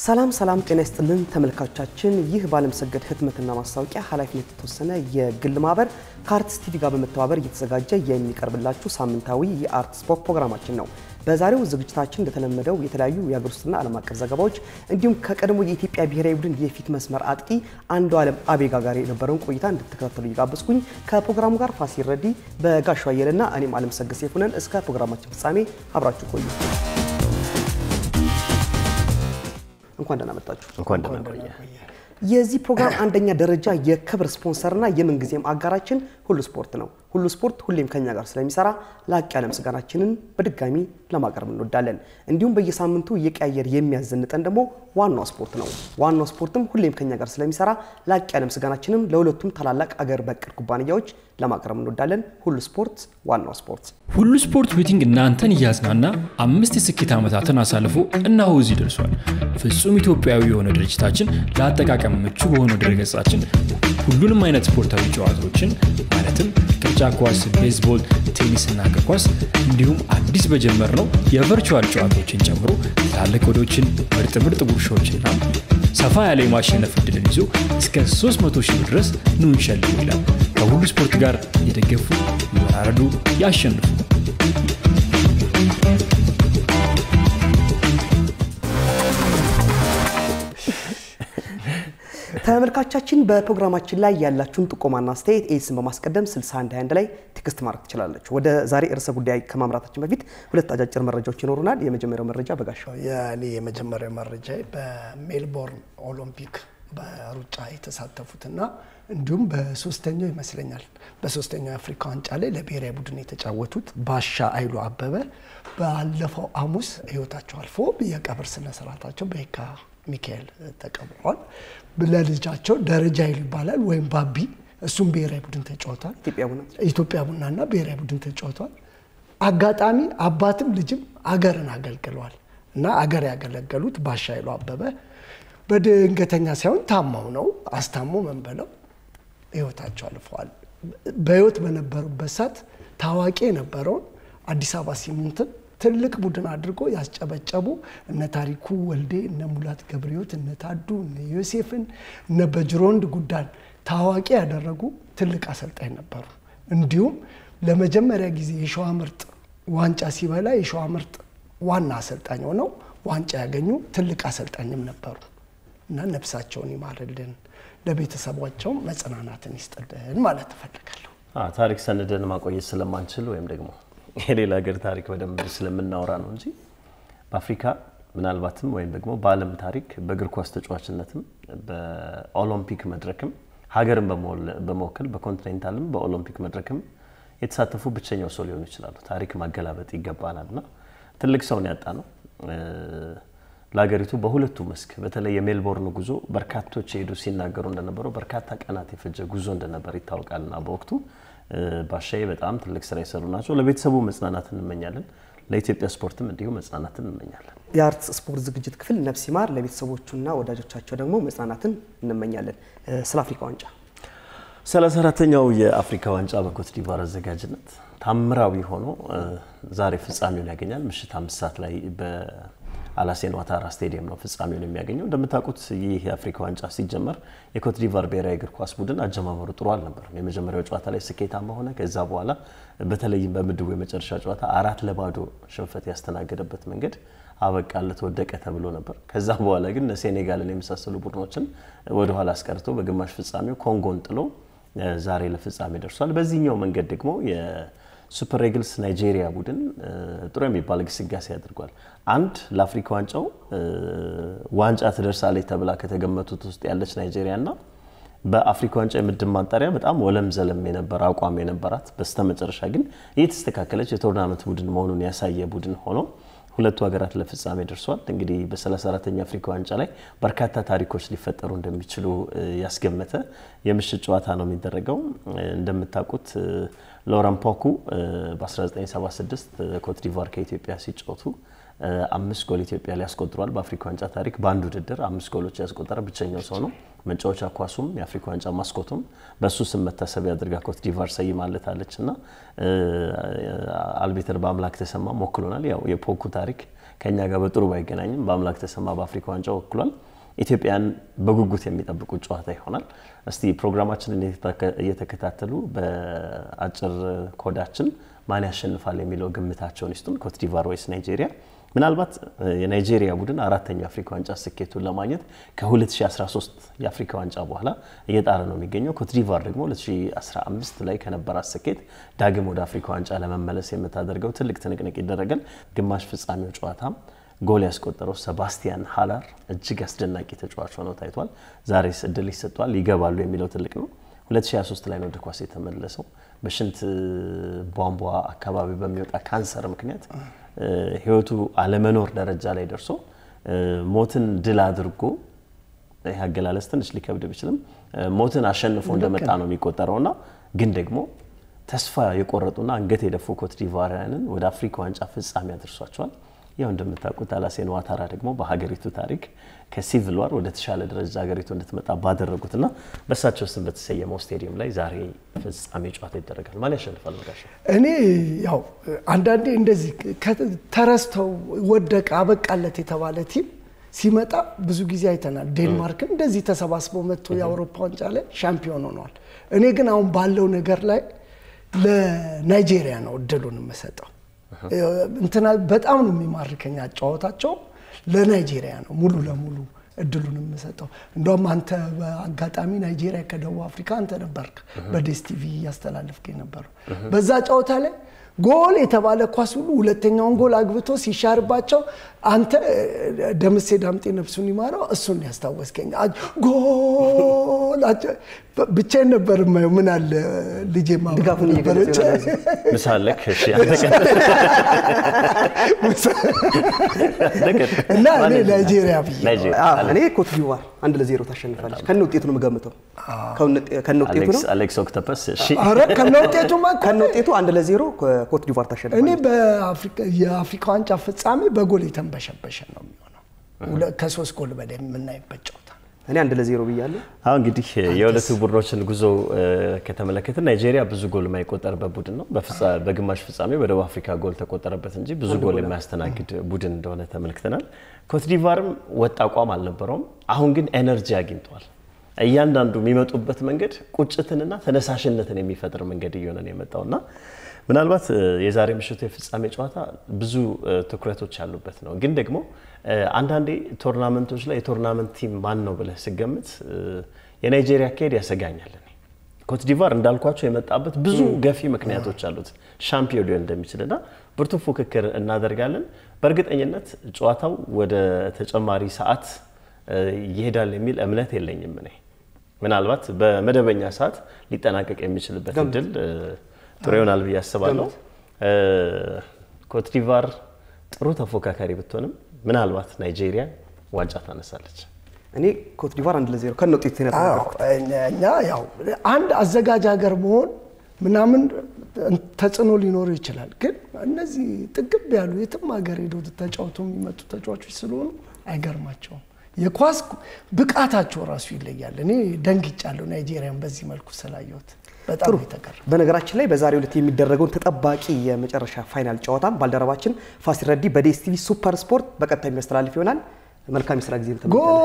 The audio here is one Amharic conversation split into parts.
ሰላም ሰላም፣ ጤና ይስጥልን ተመልካቾቻችን። ይህ ባለምሰገድ ህትመትና ማስታወቂያ ኃላፊነት የተወሰነ የግል ማህበር ከአርትስ ቲቪ ጋር በመተባበር እየተዘጋጀ የሚቀርብላችሁ ሳምንታዊ የአርት ስፖርት ፕሮግራማችን ነው። በዛሬው ዝግጅታችን እንደተለመደው የተለያዩ የሀገር ውስጥና ዓለም አቀፍ ዘገባዎች እንዲሁም ከቀድሞ የኢትዮጵያ ብሔራዊ ቡድን የፊት መስመር አጥቂ አንዱ ዓለም አቤጋ ጋር የነበረውን ቆይታ እንድትከታተሉ እየጋበዝኩኝ ከፕሮግራሙ ጋር ፋሲል ረዲ፣ በጋሻው አየለና እኔም አለምሰገድ ሰይፉ ነን። እስከ ፕሮግራማችን ፍጻሜ አብራችሁ ቆዩ። እንኳን ደህና መጣችሁ። እንኳን ደህና ቆየ። የዚህ ፕሮግራም አንደኛ ደረጃ የክብር ስፖንሰርና የምንጊዜም አጋራችን ሁሉ ስፖርት ነው። ሁሉ ስፖርት ሁሌም ከኛ ጋር ስለሚሰራ ላቅ ያለ ምስጋናችንን በድጋሚ ለማቅረብ እንወዳለን። እንዲሁም በየሳምንቱ እየቀያየር የሚያዘንጠን ደግሞ ዋናው ስፖርት ነው። ዋናው ስፖርትም ሁሌም ከኛ ጋር ስለሚሰራ ላቅ ያለ ምስጋናችንን ለሁለቱም ታላላቅ አገር በቀል ኩባንያዎች ለማቅረብ እንወዳለን። ሁሉ ስፖርት፣ ዋናው ስፖርት። ሁሉ ስፖርት ቤቲንግ እናንተን እያዝናና አምስት የስኬት ዓመታትን አሳልፎ እነሆ እዚህ ደርሷል። ፍጹም ኢትዮጵያዊ የሆነ ድርጅታችን ለአጠቃቀም ምቹ በሆነው ድረገጻችን ሁሉንም አይነት ስፖርታዊ ጨዋታዎችን ማለትም ቅርጫ ኳስ፣ ቤዝቦል፣ ቴኒስና እግር ኳስ እንዲሁም አዲስ በጀመርነው የቨርቹዋል ጨዋታዎችን ጨምሮ ትላልቅ ወዶችን፣ ምርጥ ምርጥ ጉርሻዎችና ሰፋ ያለ የማሸነፍ እድልን ይዞ እስከ 300 ሺህ ብር ድረስ ኑ እንሸልም ይላል። ከሁሉ ስፖርት ጋር የደገፉ ይወራረዱ፣ ያሸንፉ። ተመልካቻችን በፕሮግራማችን ላይ ያላችሁን ጥቆማና አስተያየት ኤስን በማስቀደም 6121 ላይ ቴክስት ማድረግ ትችላለች። ወደ ዛሬ ርዕሰ ጉዳይ ከማምራታችን በፊት ሁለት አጫጭር መረጃዎች ይኖሩናል። የመጀመሪያው መረጃ በጋሻው የእኔ የመጀመሪያው መረጃ በሜልቦርን ኦሎምፒክ በሩጫ የተሳተፉትና እንዲሁም በሶስተኛው ይመስለኛል በሶስተኛው የአፍሪካ ዋንጫ ላይ ለብሔራዊ ቡድን የተጫወቱት ባሻ አይሉ አበበ ባለፈው ሐሙስ ሕይወታቸው አልፎ የቀብር ስነ ስርዓታቸው በየካ ሚካኤል ተቀብሯል። ለልጃቸው ደረጃ ይሉ ይባላል ወይም ባቢ እሱም ብሔራዊ ቡድን ተጫውቷል። ኢትዮጵያ ቡና ኢትዮጵያ ቡናና ብሔራዊ ቡድን ተጫውቷል። አጋጣሚ አባትም ልጅም አገርን አገልግለዋል እና አገር ያገለገሉት ባሻ ይሉ አበበ በድንገተኛ ሳይሆን ታማው ነው አስታሞ ምን ብለው ህይወታቸው አልፈዋል። በህይወት በነበሩበት ሰዓት ታዋቂ የነበረውን አዲስ አበባ ሲሚንትን ትልቅ ቡድን አድርጎ ያስጨበጨቡ እነ ታሪኩ ወልዴ፣ እነ ሙላት ገብረሕይወት፣ እነ ታዱ፣ እነ ዮሴፍን፣ እነ በጅሮንድ ጉዳን ታዋቂ ያደረጉ ትልቅ አሰልጣኝ ነበሩ። እንዲሁም ለመጀመሪያ ጊዜ የሸዋ ምርጥ ዋንጫ ሲበላ የሸዋ ምርጥ ዋና አሰልጣኝ ሆነው ዋንጫ ያገኙ ትልቅ አሰልጣኝም ነበሩ እና ነፍሳቸውን ይማርልን ለቤተሰቧቸውም መጽናናትን ይስጥልን ማለት እፈልጋለሁ። ታሪክ ሰንደን ማቆየት ስለማንችል ወይም ደግሞ የሌላ ሀገር ታሪክ በደንብ ስለምናወራ ነው እንጂ በአፍሪካ ምናልባትም ወይም ደግሞ በዓለም ታሪክ በእግር ኳስ ተጫዋችነትም በኦሎምፒክ መድረክም ሀገርን በመወከል በኮንቲኔንታልም በኦሎምፒክ መድረክም የተሳተፉ ብቸኛው ሰው ሊሆኑ ይችላሉ። ታሪክ ማገላበጥ ይገባናል እና ትልቅ ሰውን ያጣ ነው። ለሀገሪቱ በሁለቱ መስክ በተለይ የሜልቦርን ጉዞ በርካቶች የሄዱ ሲናገሩ እንደነበረው በርካታ ቀናት የፈጀ ጉዞ እንደነበር ይታወቃልና በወቅቱ ባሻዬ በጣም ትልቅ ስራ የሰሩ ናቸው። ለቤተሰቡ መጽናናት እንመኛለን። ለኢትዮጵያ ስፖርትም እንዲሁ መጽናናትን እንመኛለን። የአርት ስፖርት ዝግጅት ክፍል ነፍስ ይማር፣ ለቤተሰቦቹና ወዳጆቻቸው ደግሞ መጽናናትን እንመኛለን። ስለ አፍሪካ ዋንጫ ሰላሳ አራተኛው የአፍሪካ ዋንጫ በኮት ዲቫር አዘጋጅነት ታምራዊ ሆኖ ዛሬ ፍጻሜውን ያገኛል። ምሽት አምስት ሰዓት ላይ አላሴን ዋታራ ስቴዲየም ነው ፍጻሜውን የሚያገኘው። እንደምታውቁት ይህ የአፍሪካ ዋንጫ ሲጀመር የኮት ዲቫር ብሔራዊ እግር ኳስ ቡድን አጀማመሩ ጥሩ አልነበርም። የመጀመሪያው ጨዋታ ላይ ስኬታማ ሆነ። ከዛ በኋላ በተለይም በምድቡ የመጨረሻ ጨዋታ አራት ለባዶ ሽንፈት ያስተናገደበት መንገድ አበቃለት፣ ወደቀ ተብሎ ነበር። ከዛ በኋላ ግን ሴኔጋልን የመሳሰሉ ቡድኖችን ወደኋላ አስቀርቶ በግማሽ ፍጻሜው ኮንጎን ጥሎ ዛሬ ለፍጻሜ ደርሷል። በዚህኛው መንገድ ደግሞ ሱፐር ኤግልስ ናይጄሪያ ቡድን ጥሩ የሚባል ግስጋሴ አድርጓል። አንድ ለአፍሪካ ዋንጫው ዋንጫ ትደርሳለች ተብላ ከተገመቱት ውስጥ ያለች ናይጄሪያ እና በአፍሪካ ዋንጫ የምድብ ማጣሪያ በጣም ወለም ዘለም የነበረ አቋም የነበራት በስተመጨረሻ ግን እየተስተካከለች የቶርናመንት ቡድን መሆኑን ያሳየ ቡድን ሆኖ ሁለቱ ሀገራት ለፍጻሜ ደርሷል። እንግዲህ በ34ተኛ አፍሪካ ዋንጫ ላይ በርካታ ታሪኮች ሊፈጠሩ እንደሚችሉ ያስገመተ የምሽት ጨዋታ ነው የሚደረገው። እንደምታውቁት ሎረን ፖኩ በ1976 ኮት ዲቫር ከኢትዮጵያ ሲጫወቱ አምስት ጎል ኢትዮጵያ ላይ ያስቆጥሯል። በአፍሪካ ዋንጫ ታሪክ በአንድ ውድድር አምስት ጎሎች ያስቆጠረ ብቸኛው ሰው ነው። መጫወቻ ኳሱም የአፍሪካ ዋንጫ ማስኮቱም በእሱ ስም መታሰቢያ አድርጋ ኮት ዲቫር ሰይማለታለች እና አልቤተር በአምላክ ተሰማ ሞክሎናል። ያው የፖኩ ታሪክ ከእኛ ጋር በጥሩ ባይገናኝም በአምላክ ተሰማ በአፍሪካ ዋንጫ ወክሏል። ኢትዮጵያን በጉጉት የሚጠብቁት ጨዋታ ይሆናል። እስቲ ፕሮግራማችንን እየተከታተሉ በአጭር ኮዳችን ማን ያሸንፋል የሚለው ግምታቸውን ይስጡን። ኮትዲቫር ወይስ ናይጄሪያ? ምናልባት የናይጄሪያ ቡድን አራተኛው የአፍሪካ ዋንጫ ስኬቱን ለማግኘት ከ2013 የአፍሪካ ዋንጫ በኋላ እየጣረ ነው የሚገኘው። ኮትዲቫር ደግሞ 2015 ላይ ከነበራት ስኬት ዳግም ወደ አፍሪካ ዋንጫ ለመመለስ የምታደርገው ትልቅ ትንቅንቅ ይደረጋል። ግማሽ ፍጻሜው ጨዋታም ጎል ያስቆጠረው ሰባስቲያን ሃላር እጅግ አስደናቂ ተጫዋች ሆነው ታይቷል። ዛሬስ እድል ይሰጠዋል ይገባሉ የሚለው ትልቅ ነው። 2023 ላይ ነው ወደ ኳስ የተመለሰው። በሽንት ቧንቧ አካባቢ በሚወጣ ካንሰር ምክንያት ህይወቱ አለመኖር ደረጃ ላይ ደርሶ ሞትን ድል አድርጎ ይህ አገላለጽ ትንሽ ሊከብድ ቢችልም ሞትን አሸንፎ እንደመጣ ነው የሚቆጠረውና ግን ደግሞ ተስፋ የቆረጡና አንገት የደፉ ኮትዲቫሪያንን ወደ አፍሪካ ዋንጫ ፍጻሜ አድርሷቸዋል። ያው እንደምታውቁት አላሴን ዋታራ ደግሞ በሀገሪቱ ታሪክ ከሲቪል ዋር ወደ ተሻለ ደረጃ ሀገሪቱ እንድትመጣ ባደረጉትና በእሳቸው ስም በተሰየመው ስቴዲየም ላይ ዛሬ ፍጻሜ ጨዋታ ይደረጋል። ማን ያሸንፋል? መጋሻ እኔ ያው አንዳንዴ እንደዚህ ተረስተው ወደቀ አበቃለት የተባለ ቲም ሲመጣ ብዙ ጊዜ አይተናል። ዴንማርክን እንደዚህ ተሰባስበው መጥቶ የአውሮፓ ዋንጫ ላይ ሻምፒዮን ሆነዋል። እኔ ግን አሁን ባለው ነገር ላይ ለናይጄሪያ ነው እድሉን የምሰጠው። እንትና በጣም ነው የሚማርከኝ አጫወታቸው። ለናይጄሪያ ነው ሙሉ ለሙሉ እድሉን የምሰጠው። እንደውም አንተ በአጋጣሚ ናይጄሪያ ከደቡብ አፍሪካ አንተ ነበርክ በዴስ ቲቪ እያስተላለፍክ የነበረው በዛ ጨዋታ ላይ ጎል የተባለ ኳስ ሁሉ ሁለተኛውን ጎል አግብቶ ሲሻርባቸው አንተ ደምሴ ዳምጤ ነፍሱን ይማረው እሱን ያስታወስከኝ። ጎል ብቻዬን ነበር የማየው። ምን አለ ልጄ ድጋፉን እየገለጸ ምሳለክ እና እኔ ናይጄሪያ ብዬ እኔ ኮትዲቫር አንድ ለዜሮ ታሸንፋለች። ከነ ውጤቱ ነው የምገምተው። ከነ ውጤቱ ነው አሌክስ ኦክቶፐስ ኧረ ከነ ውጤቱማ እኮ ከነ ውጤቱ አንድ ለዜሮ ኮትዲቫር ታሸንፋለች። እኔ የአፍሪካ ዋንጫ ፍጻሜ በጎል የተንበሸበሸ ነው የሚሆነው። ከሶስት ጎል በላይ የምናይበት ጨዋታ እኔ አንድ ለዜሮ ብያለሁ። አሁን እንግዲህ የሁለቱ ቡድኖችን ጉዞ ከተመለከትን ናይጄሪያ ብዙ ጎል የማይቆጠርበት ቡድን ነው። በግማሽ ፍጻሜ በደቡብ አፍሪካ ጎል ተቆጠረበት እንጂ ብዙ ጎል የማያስተናግድ ቡድን እንደሆነ ተመልክተናል። ኮትዲቫርም ወጥ አቋም አልነበረውም። አሁን ግን ኤነርጂ አግኝተዋል። እያንዳንዱ የሚመጡበት መንገድ ቁጭትንና ተነሳሽነትን የሚፈጥር መንገድ እየሆነ ነው የመጣውና ምናልባት የዛሬ ምሽቱ የፍጻሜ ጨዋታ ብዙ ትኩረቶች ያሉበት ነው። ግን ደግሞ አንዳንዴ ቶርናመንቶች ላይ የቶርናመንት ቲም ማን ነው ብለህ ስገምት የናይጄሪያ አካሄድ ያሰጋኛል። ኮትዲቫር እንዳልኳቸው የመጣበት ብዙ ገፊ ምክንያቶች አሉት ሻምፒዮን ሊሆን እንደሚችልና ብርቱ ፉክክር እናደርጋለን። በእርግጠኝነት ጨዋታው ወደ ተጨማሪ ሰዓት ይሄዳል የሚል እምነት የለኝም እኔ ምናልባት በመደበኛ ሰዓት ሊጠናቀቅ የሚችልበት እድል ጥሩ ይሆናል ብዬ አስባለሁ። ኮትዲቫር ጥሩ ተፎካካሪ ብትሆንም ምናልባት ናይጄሪያ ዋንጫ ታነሳለች። እኔ ኮትዲቫር አንድ ለዜሮ ከነ ውጤቱ እኛ ያው አንድ አዘጋጅ ሀገር መሆን ምናምን ተጽዕኖ ሊኖሩ ይችላል። ግን እነዚህ ጥግብ ያሉ የትም ሀገር ሄደው ተጫውቶ የሚመጡ ተጫዋቾች ስለሆኑ አይገርማቸውም። የኳስ ብቃታቸው ራሱ ይለያል። እኔ ደንግጫለሁ ናይጄሪያን በዚህ መልኩ ስላየሁት በጣም የተቀረ በነገራችን ላይ በዛሬው ዕለት የሚደረገውን ተጠባቂ የመጨረሻ ፋይናል ጨዋታም ባልደረባችን ፋሲል ረዲ በዴስ ቲቪ ሱፐር ስፖርት በቀጥታ የሚያስተላልፍ ይሆናል። መልካም የስራ ጊዜ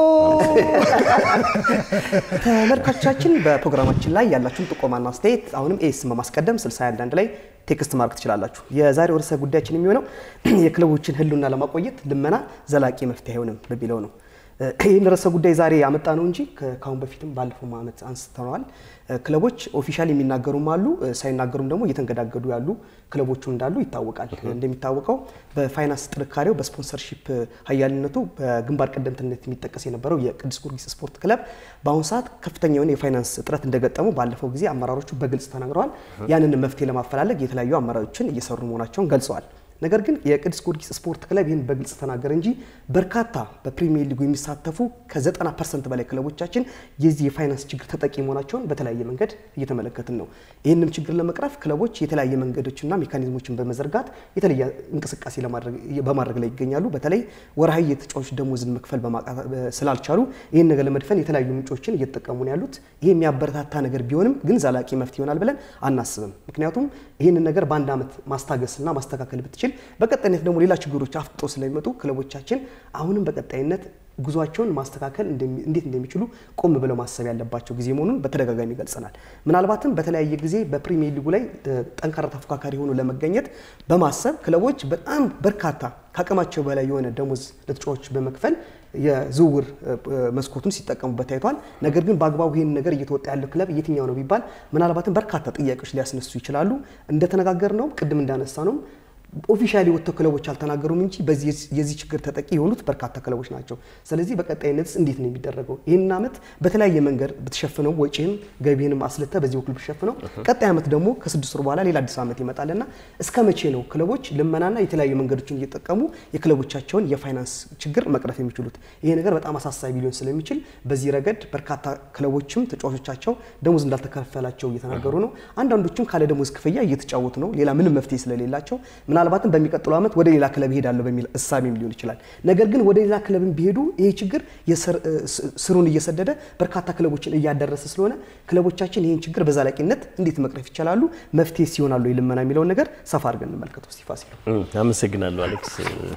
ተመልካቾቻችን። በፕሮግራማችን ላይ ያላችሁን ጥቆማና አስተያየት አሁንም ኤስ በማስቀደም 61 ላይ ቴክስት ማድረግ ትችላላችሁ። የዛሬው ርዕሰ ጉዳያችን የሚሆነው የክለቦችን ሕልውና ለማቆየት ልመና ዘላቂ መፍትሄ አይሆንም በሚለው ነው። ይህን ርዕሰ ጉዳይ ዛሬ ያመጣ ነው እንጂ ከአሁን በፊትም ባለፈው ዓመት አንስተነዋል። ክለቦች ኦፊሻል የሚናገሩም አሉ፣ ሳይናገሩም ደግሞ እየተንገዳገዱ ያሉ ክለቦቹ እንዳሉ ይታወቃል። እንደሚታወቀው በፋይናንስ ጥንካሬው በስፖንሰርሺፕ ሀያልነቱ በግንባር ቀደምትነት የሚጠቀስ የነበረው የቅዱስ ጊዮርጊስ ስፖርት ክለብ በአሁኑ ሰዓት ከፍተኛ የሆነ የፋይናንስ እጥረት እንደገጠመው ባለፈው ጊዜ አመራሮቹ በግልጽ ተናግረዋል። ያንን መፍትሄ ለማፈላለግ የተለያዩ አመራሮችን እየሰሩ መሆናቸውን ገልጸዋል። ነገር ግን የቅዱስ ጊዮርጊስ ስፖርት ክለብ ይህን በግልጽ ተናገረ እንጂ በርካታ በፕሪሚየር ሊጉ የሚሳተፉ ከ90 ፐርሰንት በላይ ክለቦቻችን የዚህ የፋይናንስ ችግር ተጠቂ መሆናቸውን በተለያየ መንገድ እየተመለከትን ነው። ይህንም ችግር ለመቅረፍ ክለቦች የተለያየ መንገዶችና ሜካኒዝሞችን በመዘርጋት የተለየ እንቅስቃሴ በማድረግ ላይ ይገኛሉ። በተለይ ወርሃዊ የተጫዋቾች ደሞዝን መክፈል ስላልቻሉ ይህን ነገር ለመድፈን የተለያዩ ምንጮችን እየተጠቀሙ ነው ያሉት። ይህ የሚያበረታታ ነገር ቢሆንም ግን ዘላቂ መፍትሄ ይሆናል ብለን አናስብም። ምክንያቱም ይህንን ነገር በአንድ ዓመት ማስታገስና ማስተካከል ብትችል ስለሚችል በቀጣይነት ደግሞ ሌላ ችግሮች አፍጥጦ ስለሚመጡ ክለቦቻችን አሁንም በቀጣይነት ጉዟቸውን ማስተካከል እንዴት እንደሚችሉ ቆም ብለው ማሰብ ያለባቸው ጊዜ መሆኑን በተደጋጋሚ ገልጸናል። ምናልባትም በተለያየ ጊዜ በፕሪሚየር ሊጉ ላይ ጠንካራ ተፎካካሪ ሆኖ ለመገኘት በማሰብ ክለቦች በጣም በርካታ ከአቅማቸው በላይ የሆነ ደሞዝ ለተጫዋቾች በመክፈል የዝውውር መስኮቱን ሲጠቀሙበት ታይቷል። ነገር ግን በአግባቡ ይህን ነገር እየተወጣ ያለው ክለብ የትኛው ነው ቢባል ምናልባትም በርካታ ጥያቄዎች ሊያስነሱ ይችላሉ። እንደተነጋገር ነው ቅድም እንዳነሳ ነው ኦፊሻሊ ወጥተው ክለቦች አልተናገሩም እንጂ በዚህ የዚህ ችግር ተጠቂ የሆኑት በርካታ ክለቦች ናቸው። ስለዚህ በቀጣይነትስ እንዴት ነው የሚደረገው? ይህን ዓመት በተለያየ መንገድ ብትሸፍነው ወጪህን ገቢህንም አስልተ በዚህ በኩል ብትሸፍነው ቀጣይ ዓመት ደግሞ ከስድስት ወር በኋላ ሌላ አዲስ ዓመት ይመጣልና እስከ መቼ ነው ክለቦች ልመናና የተለያዩ መንገዶችን እየጠቀሙ የክለቦቻቸውን የፋይናንስ ችግር መቅረፍ የሚችሉት? ይሄ ነገር በጣም አሳሳቢ ሊሆን ስለሚችል በዚህ ረገድ በርካታ ክለቦችም ተጫዋቾቻቸው ደሞዝ እንዳልተከፈላቸው እየተናገሩ ነው። አንዳንዶቹም ካለ ደሞዝ ክፍያ እየተጫወቱ ነው፣ ሌላ ምንም መፍትሄ ስለሌላቸው ምናልባትም በሚቀጥለው ዓመት ወደ ሌላ ክለብ ይሄዳለሁ በሚል እሳቤም ሊሆን ይችላል። ነገር ግን ወደ ሌላ ክለብም ቢሄዱ ይሄ ችግር ስሩን እየሰደደ በርካታ ክለቦችን እያደረሰ ስለሆነ ክለቦቻችን ይህን ችግር በዘላቂነት እንዴት መቅረፍ ይቻላሉ፣ መፍትሄ ሲሆናሉ ልመና የሚለውን ነገር ሰፋ አድርገን እንመልከተው። እስቲ ፋሲል። አመሰግናለሁ አሌክስ።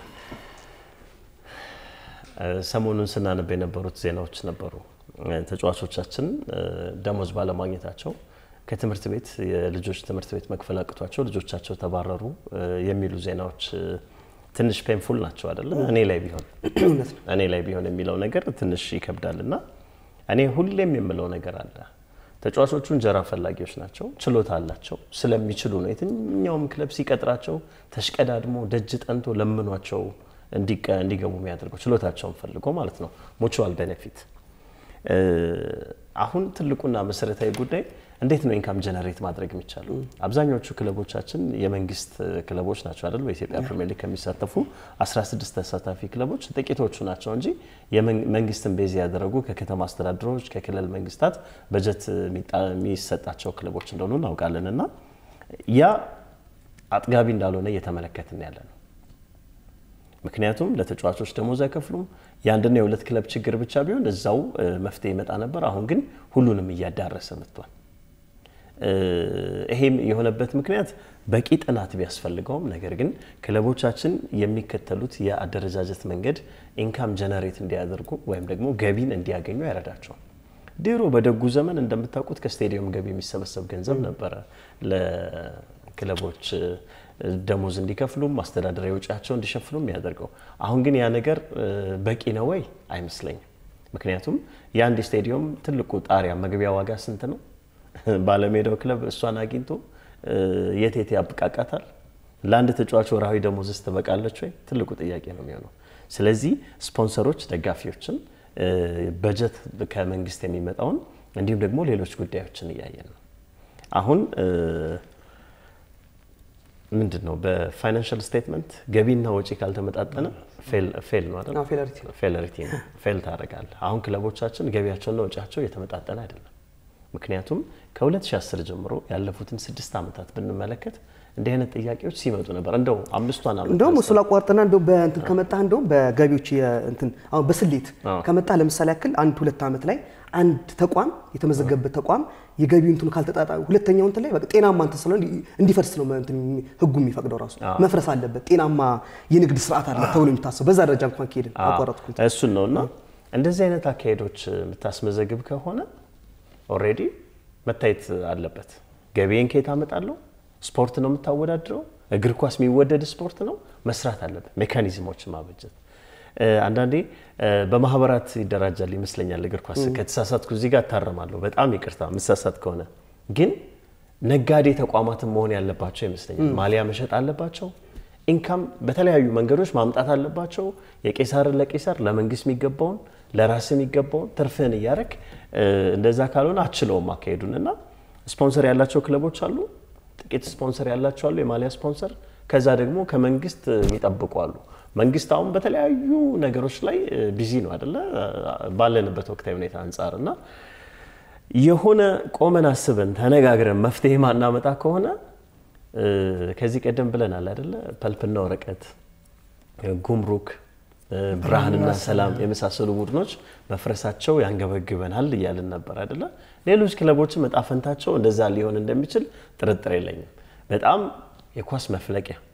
ሰሞኑን ስናነብ የነበሩት ዜናዎች ነበሩ። ተጫዋቾቻችን ደሞዝ ባለማግኘታቸው ከትምህርት ቤት የልጆች ትምህርት ቤት መክፈል አቅቷቸው ልጆቻቸው ተባረሩ የሚሉ ዜናዎች ትንሽ ፔንፉል ናቸው አይደለ? እኔ ላይ ቢሆን እኔ ላይ ቢሆን የሚለው ነገር ትንሽ ይከብዳል እና እኔ ሁሌም የምለው ነገር አለ። ተጫዋቾቹ እንጀራ ፈላጊዎች ናቸው፣ ችሎታ አላቸው፣ ስለሚችሉ ነው የትኛውም ክለብ ሲቀጥራቸው ተሽቀዳድሞ ደጅ ጠንቶ ለምኗቸው እንዲገቡ የሚያደርገው ችሎታቸውን ፈልጎ ማለት ነው። ሙቹዋል ቤኔፊት። አሁን ትልቁና መሰረታዊ ጉዳይ እንዴት ነው ኢንካም ጀነሬት ማድረግ የሚቻለው? አብዛኞቹ ክለቦቻችን የመንግስት ክለቦች ናቸው አይደል? በኢትዮጵያ ፕሪሚየር ሊግ ከሚሳተፉ 16 ተሳታፊ ክለቦች ጥቂቶቹ ናቸው እንጂ መንግስትን ቤዝ ያደረጉ ከከተማ አስተዳደሮች፣ ከክልል መንግስታት በጀት የሚሰጣቸው ክለቦች እንደሆኑ እናውቃለን። እና ያ አጥጋቢ እንዳልሆነ እየተመለከትን ያለ ነው። ምክንያቱም ለተጫዋቾች ደሞዝ አይከፍሉም። የአንድና የሁለት ክለብ ችግር ብቻ ቢሆን እዛው መፍትሄ ይመጣ ነበር። አሁን ግን ሁሉንም እያዳረሰ መጥቷል። ይሄም የሆነበት ምክንያት በቂ ጥናት ቢያስፈልገውም ነገር ግን ክለቦቻችን የሚከተሉት የአደረጃጀት መንገድ ኢንካም ጀነሬት እንዲያደርጉ ወይም ደግሞ ገቢን እንዲያገኙ አይረዳቸውም። ድሮ በደጉ ዘመን እንደምታውቁት ከስቴዲየም ገቢ የሚሰበሰብ ገንዘብ ነበረ ለክለቦች ደሞዝ እንዲከፍሉም አስተዳደራዊ ወጪያቸው እንዲሸፍኑ የሚያደርገው። አሁን ግን ያ ነገር በቂ ነው ወይ? አይመስለኝም። ምክንያቱም የአንድ ስቴዲየም ትልቁ ጣሪያ መግቢያ ዋጋ ስንት ነው? ባለሜዳው ክለብ እሷን አግኝቶ የት የት ያብቃቃታል? ለአንድ ተጫዋች ወርሃዊ ደሞዝስ ትበቃለች ወይ? ትልቁ ጥያቄ ነው የሚሆነው። ስለዚህ ስፖንሰሮች ደጋፊዎችን፣ በጀት ከመንግስት የሚመጣውን እንዲሁም ደግሞ ሌሎች ጉዳዮችን እያየን ነው አሁን ምንድን ነው በፋይናንሻል ስቴትመንት ገቢና ወጪ ካልተመጣጠነ ፌል ነው አይደል? ፌለሪቲ ነው፣ ፌል ታደርጋለህ። አሁን ክለቦቻችን ገቢያቸውና ወጪያቸው እየተመጣጠነ አይደለም። ምክንያቱም ከ2010 ጀምሮ ያለፉትን ስድስት ዓመታት ብንመለከት እንዲህ አይነት ጥያቄዎች ሲመጡ ነበር። እንደው አምስቷን ዓመት እንደውም እሱ ላቋርጥና እንደው በእንትን ከመጣህ እንደውም በገቢዎች እንትን አሁን በስሌት ከመጣህ ለምሳሌ ያክል አንድ ሁለት ዓመት ላይ አንድ ተቋም የተመዘገበበት ተቋም የገቢ እንትኑ ካልተጣጣ ሁለተኛው እንትን ላይ በቃ ጤናማ እንትን ስለሆነ እንዲፈርስ ነው እንትን ህጉ የሚፈቅደው ራሱ መፍረስ አለበት። ጤናማ የንግድ ስርዓት አለ ተብሎ የሚታሰብ በዛ ደረጃ እንኳን ከሄድን አቋረጥኩት። እሱን ነው እና እንደዚህ አይነት አካሄዶች የምታስመዘግብ ከሆነ ኦልሬዲ መታየት አለበት። ገቢዬን ከየት አመጣለሁ? ስፖርት ነው የምታወዳድረው። እግር ኳስ የሚወደድ ስፖርት ነው። መስራት አለበት፣ ሜካኒዝሞችን ማበጀት። አንዳንዴ በማህበራት ይደራጃል ይመስለኛል እግር ኳስ። ከተሳሳትኩ እዚህ ጋር እታረማለሁ። በጣም ይቅርታ ምሳሳት ከሆነ ግን ነጋዴ ተቋማትን መሆን ያለባቸው ይመስለኛል። ማሊያ መሸጥ አለባቸው። ኢንካም በተለያዩ መንገዶች ማምጣት አለባቸው። የቄሳርን ለቄሳር ለመንግስት የሚገባውን ለራስ የሚገባውን ትርፍህን እያረክ እንደዛ ካልሆነ አችለውም አካሄዱን እና ስፖንሰር ያላቸው ክለቦች አሉ። ጥቂት ስፖንሰር ያላቸው አሉ፣ የማሊያ ስፖንሰር። ከዛ ደግሞ ከመንግስት የሚጠብቁ አሉ። መንግስት አሁን በተለያዩ ነገሮች ላይ ቢዚ ነው አይደለ? ባለንበት ወቅታዊ ሁኔታ አንጻር እና የሆነ ቆመን አስበን ተነጋግረን መፍትሄ ማናመጣ ከሆነ ከዚህ ቀደም ብለናል አይደለ? ፐልፕና ወረቀት፣ ጉምሩክ፣ ብርሃንና ሰላም የመሳሰሉ ቡድኖች መፍረሳቸው ያንገበግበናል እያልን ነበር አይደለ? ሌሎች ክለቦችም እጣ ፈንታቸው እንደዛ ሊሆን እንደሚችል ጥርጥር የለኝም። በጣም የኳስ መፍለቂያ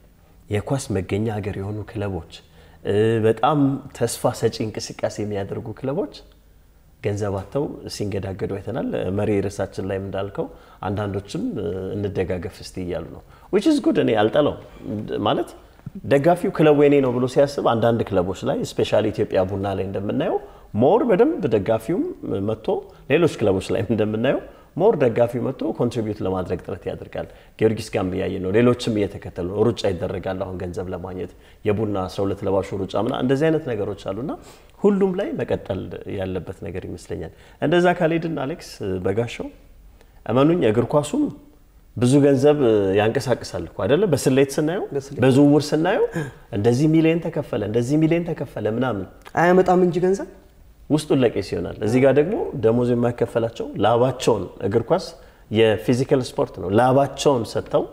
የኳስ መገኛ ሀገር የሆኑ ክለቦች እ፣ በጣም ተስፋ ሰጪ እንቅስቃሴ የሚያደርጉ ክለቦች ገንዘብ አጥተው ሲንገዳገዱ አይተናል። መሪ ርዕሳችን ላይም እንዳልከው አንዳንዶችም እ፣ እንደጋገፍ እስቲ እያሉ ነው ዊች ኢዝ ጉድ። እኔ አልጠላው ማለት ደጋፊው ክለቡ የኔ ነው ብሎ ሲያስብ አንዳንድ ክለቦች ላይ ስፔሻሊ ኢትዮጵያ ቡና ላይ እንደምናየው ሞር በደንብ ደጋፊውም መጥቶ ሌሎች ክለቦች ላይ እንደምናየው ሞር ደጋፊው መጥቶ ኮንትሪቢዩት ለማድረግ ጥረት ያደርጋል። ጊዮርጊስ ጋር እያየ ነው። ሌሎችም እየተከተሉ ነው። ሩጫ ይደረጋል አሁን ገንዘብ ለማግኘት የቡና 12 ለባሹ ሩጫ ምና እንደዚህ አይነት ነገሮች አሉና ሁሉም ላይ መቀጠል ያለበት ነገር ይመስለኛል። እንደዛ ካልሄድን አሌክስ በጋሻው እመኑኝ እግር ኳሱም ብዙ ገንዘብ ያንቀሳቅሳል እኮ አይደለ? በስሌት ስናየው በዝውውር ስናየው እንደዚህ ሚሊዮን ተከፈለ እንደዚህ ሚሊዮን ተከፈለ ምናምን አያመጣም እንጂ ገንዘብ ውስጡን ለቄስ ይሆናል። እዚህ ጋር ደግሞ ደሞዝ የማይከፈላቸው ላባቸውን እግር ኳስ የፊዚካል ስፖርት ነው። ላባቸውን ሰጥተው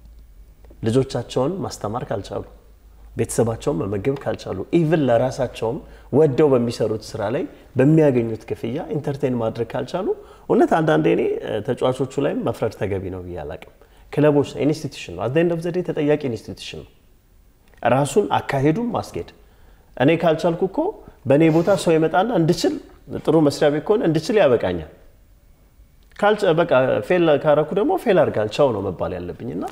ልጆቻቸውን ማስተማር ካልቻሉ፣ ቤተሰባቸውን መመገብ ካልቻሉ፣ ኢቭን ለራሳቸውም ወደው በሚሰሩት ስራ ላይ በሚያገኙት ክፍያ ኢንተርቴን ማድረግ ካልቻሉ እውነት አንዳንዴ እኔ ተጫዋቾቹ ላይም መፍረድ ተገቢ ነው ብዬ አላቅም። ክለቦች ኢንስቲትዩሽን ነው። አት ኤንድ ኦፍ ዘ ዴይ ተጠያቂ ኢንስቲትዩሽን ነው። ራሱን አካሄዱን ማስኬድ እኔ ካልቻልኩ እኮ በእኔ ቦታ ሰው ይመጣና እንድችል ጥሩ መስሪያ ቤት ከሆነ እንድችል ያበቃኛል። በቃ ፌል ካረኩ ደግሞ ፌል አድርጋል ቻው ነው መባል ያለብኝ እና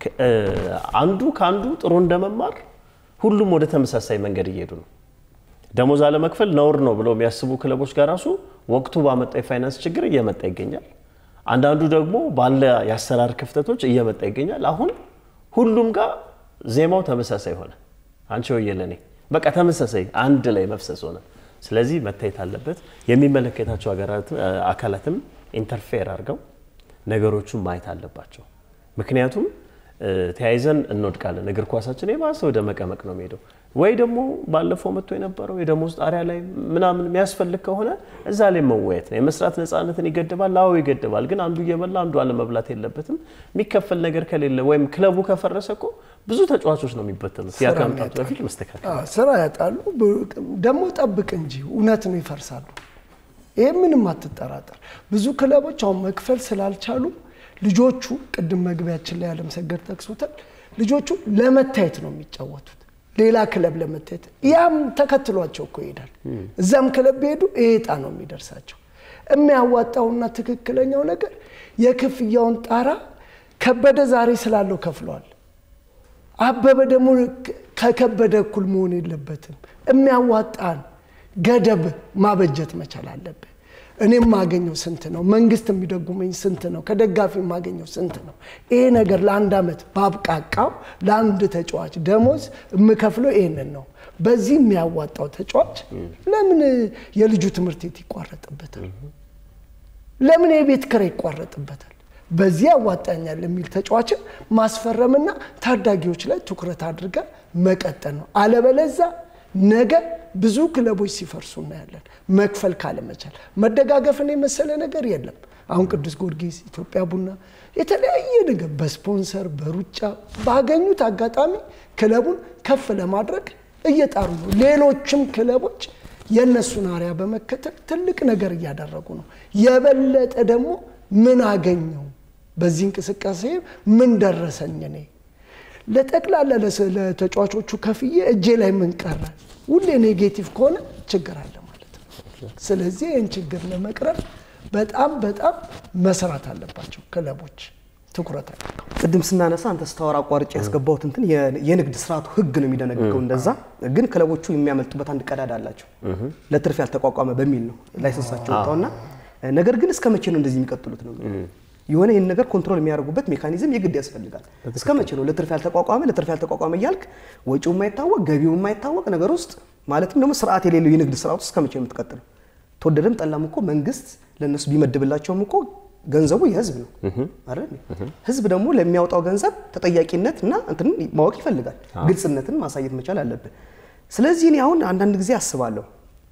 አንዱ ከአንዱ ጥሩ እንደመማር ሁሉም ወደ ተመሳሳይ መንገድ እየሄዱ ነው። ደሞዝ አለመክፈል ነውር ነው ብለው የሚያስቡ ክለቦች ጋር ራሱ ወቅቱ ባመጣ የፋይናንስ ችግር እየመጣ ይገኛል። አንዳንዱ ደግሞ ባለ የአሰራር ክፍተቶች እየመጣ ይገኛል። አሁን ሁሉም ጋር ዜማው ተመሳሳይ ሆነ። አንቺ ወየ ለኔ በቃ ተመሳሳይ አንድ ላይ መፍሰስ ሆነ። ስለዚህ መታየት አለበት። የሚመለከታቸው አካላትም ኢንተርፌር አድርገው ነገሮቹን ማየት አለባቸው። ምክንያቱም ተያይዘን እንወድቃለን። እግር ኳሳችን የባሰ ወደ መቀመቅ ነው የሚሄደው። ወይ ደግሞ ባለፈው መጥቶ የነበረው የደሞዝ ጣሪያ ላይ ምናምን የሚያስፈልግ ከሆነ እዛ ላይ መወየት ነው። የመስራት ነፃነትን ይገድባል። አዎ ይገድባል። ግን አንዱ እየበላ አንዱ አለመብላት የለበትም። የሚከፈል ነገር ከሌለ ወይም ክለቡ ከፈረሰ እኮ ብዙ ተጫዋቾች ነው የሚበተኑት። ያ ከመምጣቱ በፊት መስተካከል ስራ ያጣሉ። ደግሞ ጠብቅ እንጂ እውነት ነው ይፈርሳሉ። ይሄ ምንም አትጠራጠር። ብዙ ክለቦች አሁን መክፈል ስላልቻሉ ልጆቹ ቅድም መግቢያችን ላይ አለምሰገድ ጠቅሶታል። ልጆቹ ለመታየት ነው የሚጫወቱት ሌላ ክለብ ለመታየት ያም ተከትሏቸው እኮ ይሄዳል። እዛም ክለብ ቢሄዱ ይሄ ዕጣ ነው የሚደርሳቸው። የሚያዋጣውና ትክክለኛው ነገር የክፍያውን ጣራ ከበደ ዛሬ ስላለው ከፍለዋል። አበበ ደግሞ ከከበደ እኩል መሆን የለበትም። የሚያዋጣን ገደብ ማበጀት መቻል አለብን። እኔ የማገኘው ስንት ነው? መንግስት የሚደጉመኝ ስንት ነው? ከደጋፊ የማገኘው ስንት ነው? ይሄ ነገር ለአንድ ዓመት ባብቃቃው ለአንድ ተጫዋች ደሞዝ የምከፍለው ይህንን ነው። በዚህ የሚያዋጣው ተጫዋች ለምን የልጁ ትምህርት ቤት ይቋረጥበታል? ለምን የቤት ኪራይ ይቋረጥበታል? በዚህ ያዋጣኛል የሚል ተጫዋችን ማስፈረምና ታዳጊዎች ላይ ትኩረት አድርገ መቀጠል ነው። አለበለዛ ነገ ብዙ ክለቦች ሲፈርሱ እናያለን። መክፈል ካለመቻል መደጋገፍን የመሰለ ነገር የለም። አሁን ቅዱስ ጊዮርጊስ፣ ኢትዮጵያ ቡና የተለያየ ነገር በስፖንሰር በሩጫ ባገኙት አጋጣሚ ክለቡን ከፍ ለማድረግ እየጣሩ ነው። ሌሎችም ክለቦች የእነሱን አርያ በመከተል ትልቅ ነገር እያደረጉ ነው። የበለጠ ደግሞ ምን አገኘው በዚህ እንቅስቃሴ ምን ደረሰኝ እኔ ለጠቅላላ ለተጫዋቾቹ ከፍዬ እጄ ላይ ምን ቀረ? ሁሌ ኔጌቲቭ ከሆነ ችግር አለ ማለት ነው። ስለዚህ ይህን ችግር ለመቅረብ በጣም በጣም መስራት አለባቸው ክለቦች ትኩረት አድርገው። ቅድም ስናነሳ አንተ ስታወራ አቋርጬ ያስገባሁት እንትን የንግድ ስርዓቱ ህግ ነው የሚደነግገው። እንደዛ ግን ክለቦቹ የሚያመልጡበት አንድ ቀዳዳ አላቸው። ለትርፍ ያልተቋቋመ በሚል ነው ላይሰንሳቸው ወጣውና፣ ነገር ግን እስከ መቼ ነው እንደዚህ የሚቀጥሉት ነው የሆነ ይህን ነገር ኮንትሮል የሚያደርጉበት ሜካኒዝም የግድ ያስፈልጋል። እስከ መቼ ነው ለትርፍ ያልተቋቋመ ለትርፍ ያልተቋቋመ እያልክ ወጪው የማይታወቅ ገቢው የማይታወቅ ነገር ውስጥ ማለትም ደግሞ ስርዓት የሌለው የንግድ ስርዓት ውስጥ እስከ መቼ ነው የምትቀጥለው? ተወደደም ጠላም እኮ መንግስት ለእነሱ ቢመድብላቸውም እኮ ገንዘቡ የህዝብ ነው አይደል? ህዝብ ደግሞ ለሚያወጣው ገንዘብ ተጠያቂነት እና እንትን ማወቅ ይፈልጋል። ግልጽነትን ማሳየት መቻል አለብን። ስለዚህ እኔ አሁን አንዳንድ ጊዜ አስባለሁ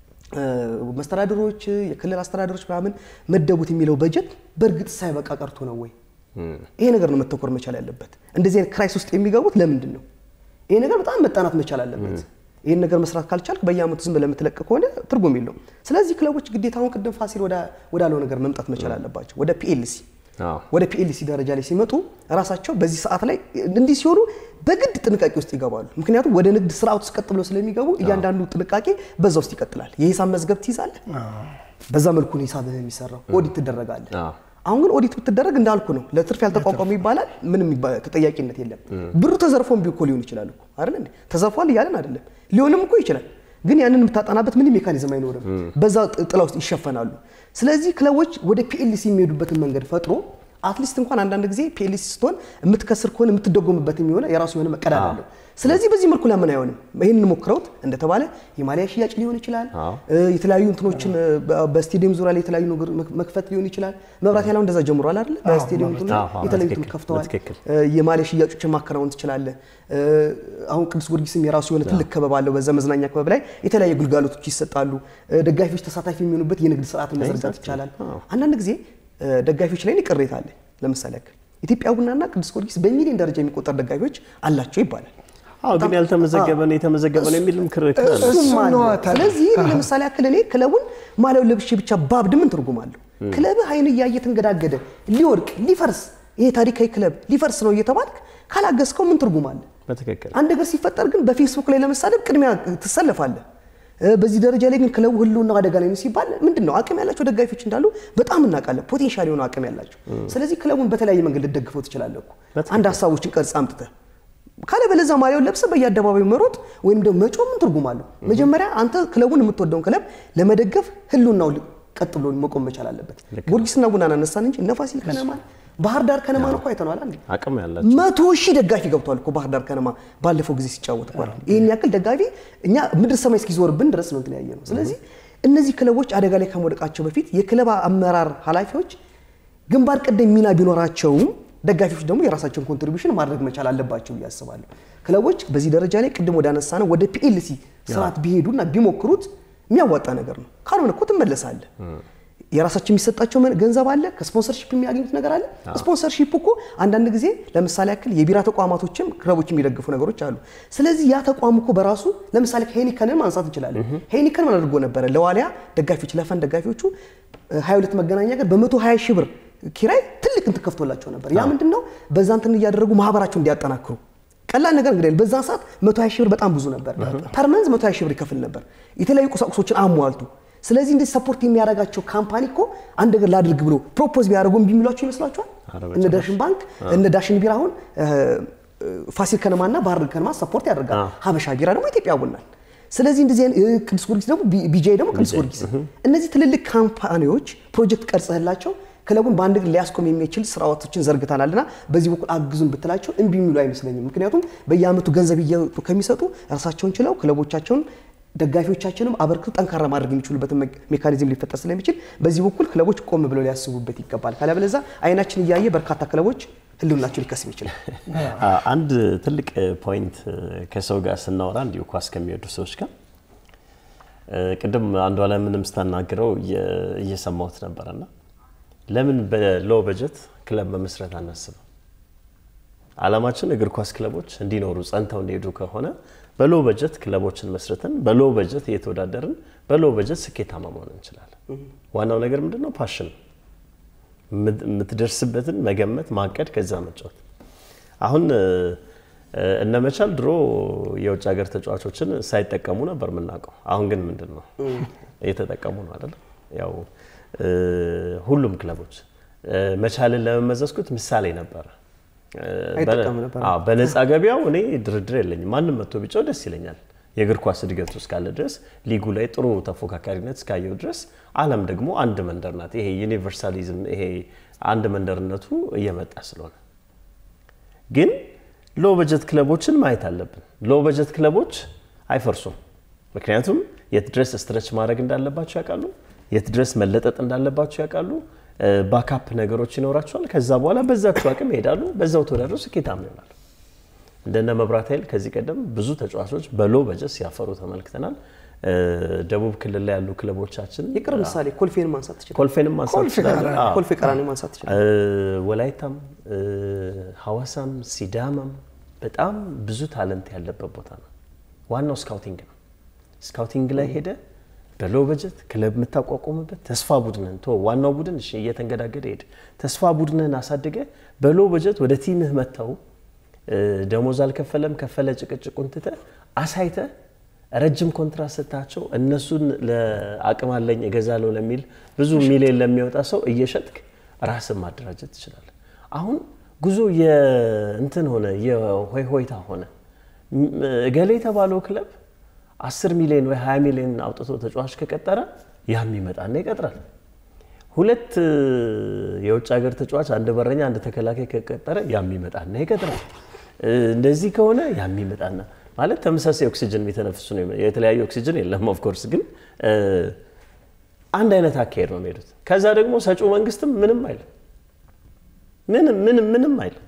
መስተዳድሮች የክልል አስተዳደሮች ምናምን መደቡት የሚለው በጀት በእርግጥ ሳይበቃ ቀርቶ ነው ወይ? ይሄ ነገር ነው መተኮር መቻል ያለበት። እንደዚህ አይነት ክራይስ ውስጥ የሚገቡት ለምንድን ነው? ይሄ ነገር በጣም መጣናት መቻል አለበት። ይህን ነገር መስራት ካልቻልክ በየአመቱ ዝም ብለህ የምትለቅ ከሆነ ትርጉም የለውም። ስለዚህ ክለቦች ግዴታ አሁን ቅድም ፋሲል ወዳለው ነገር መምጣት መቻል አለባቸው፣ ወደ ፒኤልሲ አዎ። ወደ ፒኤልሲ ደረጃ ላይ ሲመጡ ራሳቸው በዚህ ሰዓት ላይ እንዲህ ሲሆኑ በግድ ጥንቃቄ ውስጥ ይገባሉ። ምክንያቱም ወደ ንግድ ስርዓት ውስጥ ቀጥ ብለው ስለሚገቡ እያንዳንዱ ጥንቃቄ በዛ ውስጥ ይቀጥላል። የሂሳብ መዝገብ ትይዛለህ። በዛ መልኩ ነው ሂሳብህ የሚሰራው። ኦዲት ትደረጋለህ። አዎ። አሁን ግን ኦዲት ብትደረግ እንዳልኩ ነው፣ ለትርፍ ያልተቋቋመ ይባላል። ምንም ይባ- ተጠያቂነት የለም። ብሩ ተዘርፎም ቢሆን እኮ ሊሆን ይችላል እኮ አይደል እንዴ? ተዘርፏል እያለን አይደለም፣ ሊሆንም እኮ ይችላል። ግን ያንን የምታጠናበት ምንም ሜካኒዝም አይኖርም። በዛ ጥ- ጥላ ውስጥ ይሸፈናሉ። ስለዚህ ክለቦች ወደ ፒኤልሲ የሚሄዱበትን መንገድ ፈጥሮ አትሊስት እንኳን አንዳንድ ጊዜ ፒኤልሲ ስትሆን የምትከስር ከሆነ የምትደጎምበት የሚሆነ የራሱ የሆነ መቀዳድ አለው። ስለዚህ በዚህ መልኩ ለምን አይሆንም? ይህንን ሞክረውት እንደተባለ የማሊያ ሽያጭ ሊሆን ይችላል። አዎ። እ፣ የተለያዩ እንትኖችን እ፣ በ- በስቴዲየም ዙሪያ ላይ የተለያዩ ነገር መክ- መክፈት ሊሆን ይችላል። መብራት ያለው እንደዛ ጀምሯል አይደል? በስቴዲየም እንትኑ አዎ፣ አዎ፣ የተለያዩ በትክክል፣ እንትኑ ከፍተዋል። በትክክል። እ፣ የማሊያ ሽያጮችን ማከናወን ትችላለህ። እ፣ አሁን ቅዱስ ጊዮርጊስም የራሱ የሆነ ትልቅ ክበብ አለው። በዛ መዝናኛ ክበብ ላይ የተለያዩ ግልጋሎቶች ይሰጣሉ። እ፣ ደጋፊዎች ተሳታፊ የሚሆኑበት የንግድ ስርዓትን መዘርጋት ይቻላል። አንዳንድ ጊዜ እ፣ ደጋፊዎች ላይ እኔ ቅሬታ አለ። ለምሳሌ ያክል ኢትዮጵያ ቡናና ቅዱስ ጊዮርጊስ በሚሊዮን ደረጃ የሚቆጠር ደጋፊዎች አላቸው ይባላል። አዎ ግን ያልተመዘገበ ነው የተመዘገበ ነው የሚልም ክርክር አለ። እሱም እሱ አለ። ነዋ ታዲያ። ስለዚህ እኔ ለምሳሌ ያክል እኔ ክለቡን ማሊያውን ለብሼ ብቻ ባብድ ምን ትርጉም አለው? ክለብህ አይን እያየ ተንገዳገደ ሊወድቅ ሊፈርስ ይሄ ታሪካዊ ክለብ ሊፈርስ ነው እየተባልክ ካላገዝከው ምን ትርጉም አለ? በትክክል አንድ ነገር ሲፈጠር ግን በፌስቡክ ላይ ለመሳደብ ቅድሚያ ትሰለፋለህ። እ፣ በዚህ ደረጃ ላይ ግን ክለቡ ህልውና አደጋ ላይ ነው ሲባል ምንድን ነው አቅም ያላቸው ደጋፊዎች እንዳሉ በጣም እናውቃለን። ፖቴንሻል የሆነ አቅም ያላቸው። ስለዚህ ክለቡን በተለያየ መንገድ ልደግፈው ትችላለህ እኮ በትክክል። አንድ ሀሳቦችን ቀርጽ አምጥተህ ካለ በለዛ ማሊያውን ለብሰህ በየአደባባዩ መሮጥ ወይም ደግሞ መጮህ ምን ትርጉም አለው? መጀመሪያ አንተ ክለቡን የምትወደውን ክለብ ለመደገፍ ህልውናው ል- ቀጥ ብሎ መቆም መቻል አለበት። ጊዮርጊስና ቡናን አነሳን እንጂ እነ ፋሲል ከነማን ባህር ዳር ከነማን እኮ አይተነዋል። አንዴ አቅም ያላቸው መቶ ሺህ ደጋፊ ገብቷል እኮ ባህር ዳር ከነማ ባለፈው ጊዜ ሲጫወት እኮ አይደል? ይህን ያክል ደጋፊ እኛ ምድር ሰማይ እስኪዞርብን ድረስ ነው እንትን ያየ ነው። ስለዚህ እነዚህ ክለቦች አደጋ ላይ ከመውደቃቸው በፊት የክለብ አመራር ኃላፊዎች ግንባር ቀደም ሚና ቢኖራቸውም ደጋፊዎች ደግሞ የራሳቸውን ኮንትሪቢሽን ማድረግ መቻል አለባቸው ብዬ አስባለሁ። ክለቦች በዚህ ደረጃ ላይ ቅድም ወደ አነሳ ነው ወደ ፒኤልሲ ስርዓት ቢሄዱና ቢሞክሩት የሚያዋጣ ነገር ነው። ካልሆነ እኮ ትመለሳለህ። የራሳቸው የሚሰጣቸው መ- ገንዘብ አለ። ከስፖንሰርሺፕ የሚያገኙት ነገር አለ። ስፖንሰርሺፕ እኮ አንዳንድ ጊዜ ለምሳሌ ያክል የቢራ ተቋማቶችም ክለቦች የሚደግፉ ነገሮች አሉ። ስለዚህ ያ ተቋም እኮ በራሱ ለምሳሌ ሄኒከንን ማንሳት እንችላለን። ሄኒከን ምን አድርጎ ነበረ? ለዋሊያ ደጋፊዎች ለፈን ደጋፊዎቹ እ፣ 22 መገናኛ ጋር በ120 ሺህ ብር ኪራይ ትልቅ እንትን ከፍቶላቸው ነበር። ያ ምንድን ነው? በዛ እንትን እያደረጉ ማህበራቸው እንዲያጠናክሩ ቀላል ነገር እንግዲህ በዛ ሰዓት 120 ሺህ ብር በጣም ብዙ ነበር። ፐርመንዝ 120 ሺህ ብር ይከፍል ነበር የተለያዩ ቁሳቁሶችን አሟልቱ። ስለዚህ እንደዚህ ሰፖርት የሚያደርጋቸው ካምፓኒ እኮ አንድ ነገር ላድርግ ብሎ ፕሮፖዝ ቢያደርጉ እምቢ የሚሏቸው ይመስላችኋል? ኧረ እነ ዳሽን ባንክ እነ ዳሽን ቢራ አሁን እ፣ ፋሲል ከነማና ባህር ዳር ከነማ ሰፖርት ያደርጋል። አዎ። ሀበሻ ቢራ ደግሞ ኢትዮጵያ ቡናል። ስለዚህ እንደዚህ አይነት እ፣ ቅዱስ ጊዮርጊስ ደግሞ ቢ- ቢጃይ ደግሞ ቅዱስ ጊዮርጊስ እነዚህ ትልልቅ ካምፓኒዎች ፕሮጀክት ቀርጸህላቸው ክለቡን በአንድ እግር ሊያስቆም የሚችል ስርዓቶችን ዘርግተናልና በዚህ በኩል አግዙን ብትላቸው እምቢ የሚሉ አይመስለኝም። ምክንያቱም በየአመቱ ገንዘብ እየወጡ ከሚሰጡ ራሳቸውን ችለው ክለቦቻቸውን ደጋፊዎቻችንም አበርክቶ ጠንካራ ማድረግ የሚችሉበትን ሜ- ሜካኒዝም ሊፈጠር ስለሚችል በዚህ በኩል ክለቦች ቆም ብለው ሊያስቡበት ይገባል። ካለበለዚያ አይናችን እያየ በርካታ ክለቦች ህልውናቸው ሊከስም ይችላል። አ- አንድ ትልቅ ፖይንት ከሰው ጋር ስናወራ እንዲሁ ኳስ ከሚወዱ ሰዎች ጋር እ፣ ቅድም አንዷ ላይ ምንም ስታናግረው እየ- እየሰማሁት ነበረና ለምን በሎ በጀት ክለብ መመስረት አናስብም? አላማችን እግር ኳስ ክለቦች እንዲኖሩ ጸንተው እንዲሄዱ ከሆነ በሎ በጀት ክለቦችን መስርተን በሎ በጀት እየተወዳደርን በሎ በጀት ስኬታማ መሆን እንችላለን። ዋናው ነገር ምንድን ነው? ፓሽን ነው። የምት- የምትደርስበትን መገመት፣ ማቀድ፣ ከዛ መጫወት። አሁን እ፣ እነ መቻል ድሮ የውጭ ሀገር ተጫዋቾችን ሳይጠቀሙ ነበር የምናውቀው። አሁን ግን ምንድን ነው እየተጠቀሙ ነው አይደለም? ያው እ፣ ሁሉም ክለቦች እ፣ መቻልን ለመመዘዝኩት ምሳሌ ነበረ። እ፣ አይጠቀሙ በ- ነበር። አዎ፣ በነፃ ገበያው እኔ ድርድር የለኝም። ማንም መጥቶ ቢጫው ደስ ይለኛል። የእግር ኳስ እድገቱ እስካለ ድረስ ሊጉ ላይ ጥሩ ተፎካካሪነት እስካየው ድረስ ዓለም ደግሞ አንድ መንደር ናት። ይሄ ዩኒቨርሳሊዝም ይሄ አንድ መንደርነቱ እየመጣ ስለሆነ ግን ሎ በጀት ክለቦችን ማየት አለብን። ሎ በጀት ክለቦች አይፈርሱም። ምክንያቱም የት ድረስ ስትረች ማድረግ እንዳለባቸው ያውቃሉ። የት ድረስ መለጠጥ እንዳለባቸው ያውቃሉ። ባካፕ ነገሮች ይኖራቸዋል። ከዛ በኋላ በዛቸው አቅም ይሄዳሉ። በዛው ተወዳድረው ስኬታማ ይሆናሉ። እንደነ መብራት ኃይል ከዚህ ቀደም ብዙ ተጫዋቾች በሎ በጀት ሲያፈሩ ተመልክተናል። እ፣ ደቡብ ክልል ላይ ያሉ ክለቦቻችን የቅርብ ምሳሌ ኮልፌን ማንሳት ትችላል። ኮልፌንም ማንሳት ኮልፌ ትችላለን። ቀራኒ፣ አዎ። ኮልፌ ቀራኒ ማንሳት ትችላል። እ፣ ወላይታም እ፣ ሐዋሳም ሲዳማም በጣም ብዙ ታለንት ያለበት ቦታ ነው። ዋናው ስካውቲንግ ነው። ስካውቲንግ ላይ ሄደ በሎ በጀት ክለብ የምታቋቁምበት ተስፋ ቡድንን ቶ ዋናው ቡድን እሺ እየተንገዳገደ ሄድ ተስፋ ቡድንን አሳድገ በሎ በጀት ወደ ቲምህ መጥተው ደሞዝ አልከፈለም ከፈለ ጭቅጭቁን ትተ አሳይተ ረጅም ኮንትራት ሰጥታቸው እነሱን ለአቅም አለኝ እገዛለሁ ለሚል ብዙ ሚሊዮን ለሚወጣ ሰው እየሸጥክ ራስን ማደራጀት ትችላለህ። አሁን ጉዞ የእንትን ሆነ የሆይ ሆይታ ሆነ። እገሌ የተባለው ክለብ 10 ሚሊዮን ወይ 20 ሚሊዮን አውጥቶ ተጫዋች ከቀጠረ ያም ይመጣና ይቀጥራል። ሁለት የውጭ ሀገር ተጫዋች አንድ በረኛ አንድ ተከላካይ ከቀጠረ ያም ይመጣና ይቀጥራል። እንደዚህ ከሆነ ያም ይመጣና ማለት ተመሳሳይ ኦክሲጅን የሚተነፍሱ ነው። የተለያየ ኦክሲጅን የለም ኦፍኮርስ፣ ግን አንድ አይነት አካሄድ ነው የሚሄዱት። ከዛ ደግሞ ሰጪው መንግስትም ምንም አይልም፣ ምንም ምንም ምንም አይልም።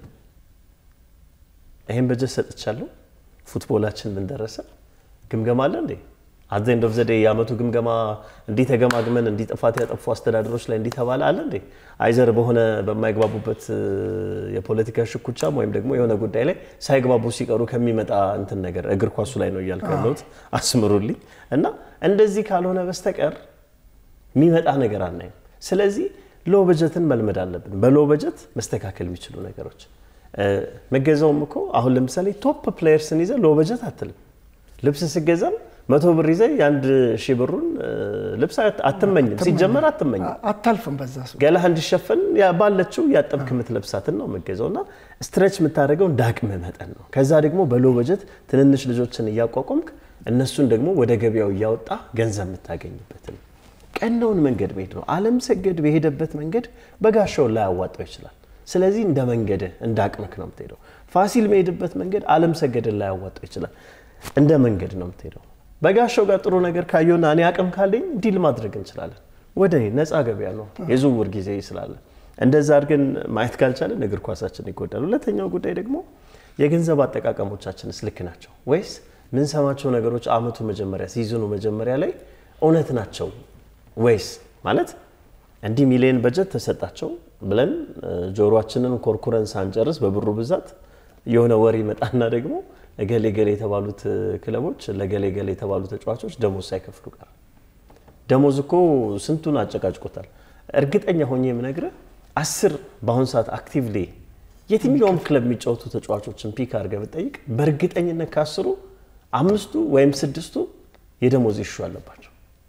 ይህን በጀት ሰጥቻለሁ፣ ፉትቦላችን ምን ደረሰ? ግምገማ አለ እንዴ? አት ኤንድ ኦፍ ዘ ዴይ የዓመቱ ግምገማ እንዲህ ተገማግመን እንዲህ ጥፋት ያጠፉ አስተዳደሮች ላይ እንዲህ ተባለ አለ እንዴ? አይዘር በሆነ በማይግባቡበት የፖለቲካ ሽኩቻም ወይም ደግሞ የሆነ ጉዳይ ላይ ሳይግባቡ ሲቀሩ ከሚመጣ እንትን ነገር እግር ኳሱ ላይ ነው እያልኩ ያለሁት አስምሩልኝ። እና እንደዚህ ካልሆነ በስተቀር የሚመጣ ነገር አናይም። ስለዚህ ሎ በጀትን መልመድ አለብን። በሎ በጀት መስተካከል የሚችሉ ነገሮች መገዛውም እኮ አሁን ለምሳሌ ቶፕ ፕሌየርስን ይዘ ሎ በጀት አትልም። ልብስ ስገዛም መቶ ብር ይዘ የአንድ ሺህ ብሩን ልብስ አትመኝም። ሲጀመር አትመኝም። አታልፍም። በዛ ሰው ገላህ እንዲሸፈን ባለችው ያጠብክ የምትለብሳትን ነው የምገዛው እና ስትሬች የምታደርገው እንደ አቅምህ መጠን ነው። ከዛ ደግሞ በሎ በጀት ትንንሽ ልጆችን እያቋቋምክ እነሱን ደግሞ ወደ ገበያው እያወጣ ገንዘብ የምታገኝበትን ቀናውን መንገድ መሄድ ነው። አለም ሰገድ በሄደበት መንገድ በጋሻው ላይ ያዋጣው ይችላል። ስለዚህ እንደ መንገድህ እንደ አቅምክ ነው የምትሄደው። ፋሲል መሄድበት መንገድ አለም ሰገድን ላይ ያዋጣው ይችላል። እንደ መንገድ ነው የምትሄደው። በጋሻው ጋር ጥሩ ነገር ካየውና እኔ አቅም ካለኝ ዲል ማድረግ እንችላለን። ወደ እኔ ነፃ ገበያ ነው የዝውውር ጊዜ ስላለ እንደዛ አድርገን ማየት ካልቻለን እግር ኳሳችን ይጎዳል። ሁለተኛው ጉዳይ ደግሞ የገንዘብ አጠቃቀሞቻችንስ ልክ ናቸው ወይስ ምንሰማቸው ነገሮች አመቱ መጀመሪያ ሲዝኑ መጀመሪያ ላይ እውነት ናቸው ወይስ ማለት እንዲህ ሚሊዮን በጀት ተሰጣቸው ብለን ጆሮአችንን ኮርኩረን ሳንጨርስ በብሩ ብዛት የሆነ ወሬ ይመጣና ደግሞ እገሌ ገሌ የተባሉት ክለቦች ለገሌ ገሌ የተባሉ ተጫዋቾች ደሞዝ ሳይከፍሉ ቀር። ደሞዝ እኮ ስንቱን አጨቃጭቆታል። እርግጠኛ ሆኜ የምነግርህ አስር በአሁኑ ሰዓት አክቲቭሊ የትኛውም ክለብ የሚጫወቱ ተጫዋቾችን ፒክ አድርገህ ብጠይቅ በእርግጠኝነት ከአስሩ አምስቱ ወይም ስድስቱ የደሞዝ ይሹ አለባቸው።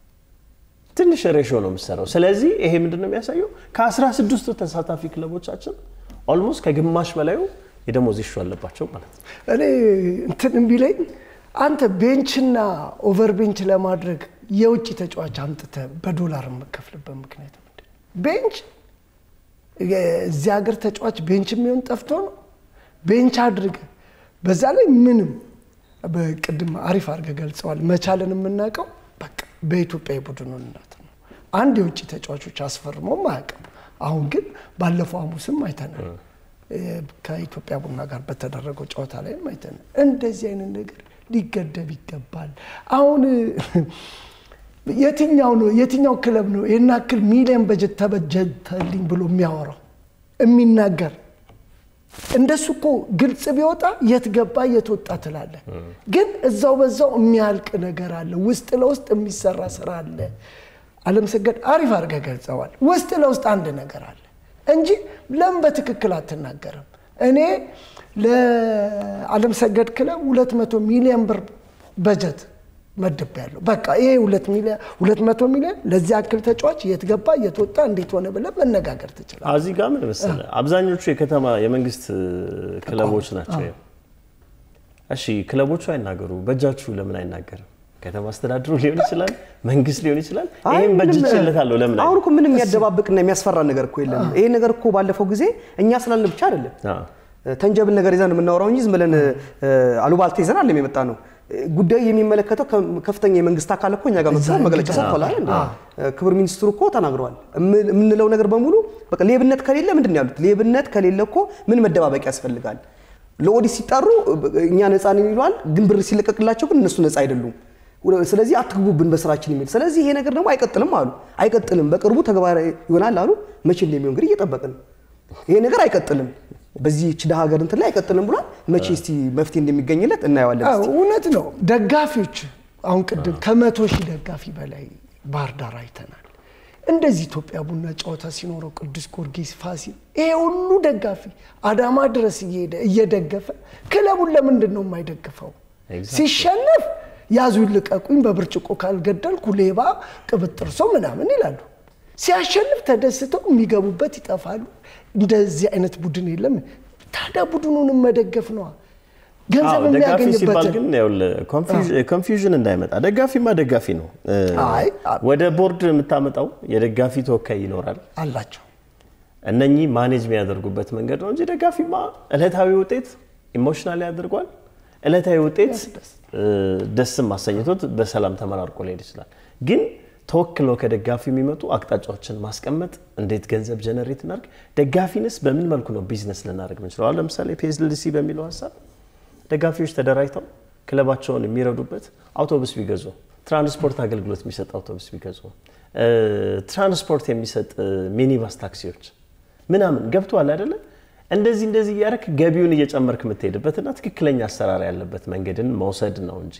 ትንሽ ሬሾ ነው የምሰራው። ስለዚህ ይሄ ምንድን ነው የሚያሳየው? ከአስራ ስድስቱ ተሳታፊ ክለቦቻችን ኦልሞስት ከግማሽ በላዩ የደሞዝ ይሹ አለባቸው ማለት ነው። እኔ እንትን ቢለኝ አንተ ቤንችና ኦቨር ቤንች ለማድረግ የውጭ ተጫዋች አምጥተህ በዶላር የምከፍልበት ምክንያት ምንድን ነው? ቤንች እዚህ ሀገር ተጫዋች ቤንች የሚሆን ጠፍቶ ነው። ቤንች አድርገህ በዛ ላይ ምንም በቅድም አሪፍ አድርገህ ገልጸዋል። መቻልን የምናውቀው በቃ በኢትዮጵያ የቡድኑነት ነው። አንድ የውጭ ተጫዋቾች አስፈርሞም አያውቅም። አሁን ግን ባለፈው ሐሙስም አይተናል ከኢትዮጵያ ቡና ጋር በተደረገው ጨዋታ ላይም አይተናል። እንደዚህ አይነት ነገር ሊገደብ ይገባል። አሁን የትኛው ነው የትኛው ክለብ ነው ይህን ያክል ሚሊዮን በጀት ተበጀተልኝ ብሎ የሚያወራው የሚናገር? እንደሱ እኮ ግልጽ ቢወጣ የት ገባ የት ወጣ ትላለ። ግን እዛው በዛው የሚያልቅ ነገር አለ። ውስጥ ለውስጥ የሚሰራ ስራ አለ። አለም ሰገድ አሪፍ አድርገህ ገልጸዋል። ውስጥ ለውስጥ አንድ ነገር አለ እንጂ ለምን በትክክል አትናገርም? እኔ ለአለም ሰገድ ክለብ 200 ሚሊዮን ብር በጀት መድብ ያለው በቃ ይሄ 200 ሚሊዮን ለዚህ ያክል ተጫዋች የት ገባ የት ወጣ እንዴት ሆነ ብለህ መነጋገር ትችላለህ። እዚህ ጋር ምን መሰለህ አብዛኞቹ የከተማ የመንግስት ክለቦች ናቸው። እሺ ክለቦቹ አይናገሩ፣ በእጃችሁ ለምን አይናገርም? ከተማ አስተዳድሩ ሊሆን ይችላል፣ መንግስት ሊሆን ይችላል። ይህም በጅችለታለሁ ለምን አሁን እኮ ምንም የሚያደባብቅና የሚያስፈራ ነገር እኮ የለም። ይሄ ነገር እኮ ባለፈው ጊዜ እኛ ስላልን ብቻ አይደለም ተንጀብል ነገር ይዘን የምናወራው እንጂ ዝም ብለን አሉባልታ ይዘን አለም የመጣ ነው። ጉዳዩ የሚመለከተው ከፍተኛ የመንግስት አካል እኮ እኛ ጋር መጥቶ መግለጫ ሰጥቷል አይደል? ክቡር ሚኒስትሩ እኮ ተናግረዋል። የምንለው ነገር በሙሉ በቃ ሌብነት ከሌለ ምንድን ነው ያሉት? ሌብነት ከሌለ እኮ ምን መደባበቅ ያስፈልጋል? ለኦዲት ሲጠሩ እኛ ነፃ ነን ይለዋል፣ ግን ብር ሲለቀቅላቸው ግን እነሱ ነፃ አይደሉም። ስለዚህ አትግቡብን በስራችን የሚል ስለዚህ ይሄ ነገር ደግሞ አይቀጥልም አሉ። አይቀጥልም በቅርቡ ተግባራዊ ይሆናል አሉ። መቼ እንደሚሆን እንግዲህ እየጠበቅን ይሄ ነገር አይቀጥልም በዚህ ችዳ ሀገር እንትን ላይ አይቀጥልም ብሏል። መቼ እስቲ መፍትሄ እንደሚገኝለት እናየዋለን። እውነት ነው። ደጋፊዎች አሁን ቅድም ከመቶ ሺህ ደጋፊ በላይ ባህር ዳር አይተናል። እንደዚህ ኢትዮጵያ ቡና ጨዋታ ሲኖረው ቅዱስ ጊዮርጊስ፣ ፋሲል ይሄ ሁሉ ደጋፊ አዳማ ድረስ እየሄደ እየደገፈ ክለቡን ለምንድን ነው የማይደግፈው? ሲሸነፍ ያዙ ልቀቁኝ፣ በብርጭቆ ካልገደልኩ ሌባ ቅብጥርሶ ምናምን ይላሉ። ሲያሸንፍ ተደስተው የሚገቡበት ይጠፋሉ። እንደዚህ አይነት ቡድን የለም። ታዲያ ቡድኑንም መደገፍ ነዋ። ገንዘብ ደጋፊ ሲባል የሚያገኝበትን ግን ኮንፊውዥን እንዳይመጣ ደጋፊማ ደጋፊ ነው። አይ፣ ወደ ቦርድ የምታመጣው የደጋፊ ተወካይ ይኖራል። አላቸው። እነኚህ ማኔጅ የሚያደርጉበት መንገድ ነው እንጂ ደጋፊማ እለታዊ ውጤት ኢሞሽናል ያደርጓል። እለታዊ ውጤት ደስም አሰኝቶት በሰላም ተመራርቆ ሊሄድ ይችላል። ግን ተወክለው ከደጋፊ የሚመጡ አቅጣጫዎችን ማስቀመጥ፣ እንዴት ገንዘብ ጀነሬት እናድርግ፣ ደጋፊንስ በምን መልኩ ነው ቢዝነስ ልናደርግ ምንችለው? አሁን ለምሳሌ ፒኤስኤልሲ በሚለው ሀሳብ ደጋፊዎች ተደራጅተው ክለባቸውን የሚረዱበት አውቶቡስ ቢገዙ፣ ትራንስፖርት አገልግሎት የሚሰጥ አውቶቡስ ቢገዙ፣ ትራንስፖርት የሚሰጥ ሚኒባስ ታክሲዎች ምናምን ገብተዋል አይደለ? እንደዚህ እንደዚህ እያደረክ ገቢውን እየጨመርክ የምትሄድበትና ትክክለኛ አሰራር ያለበት መንገድን መውሰድ ነው እንጂ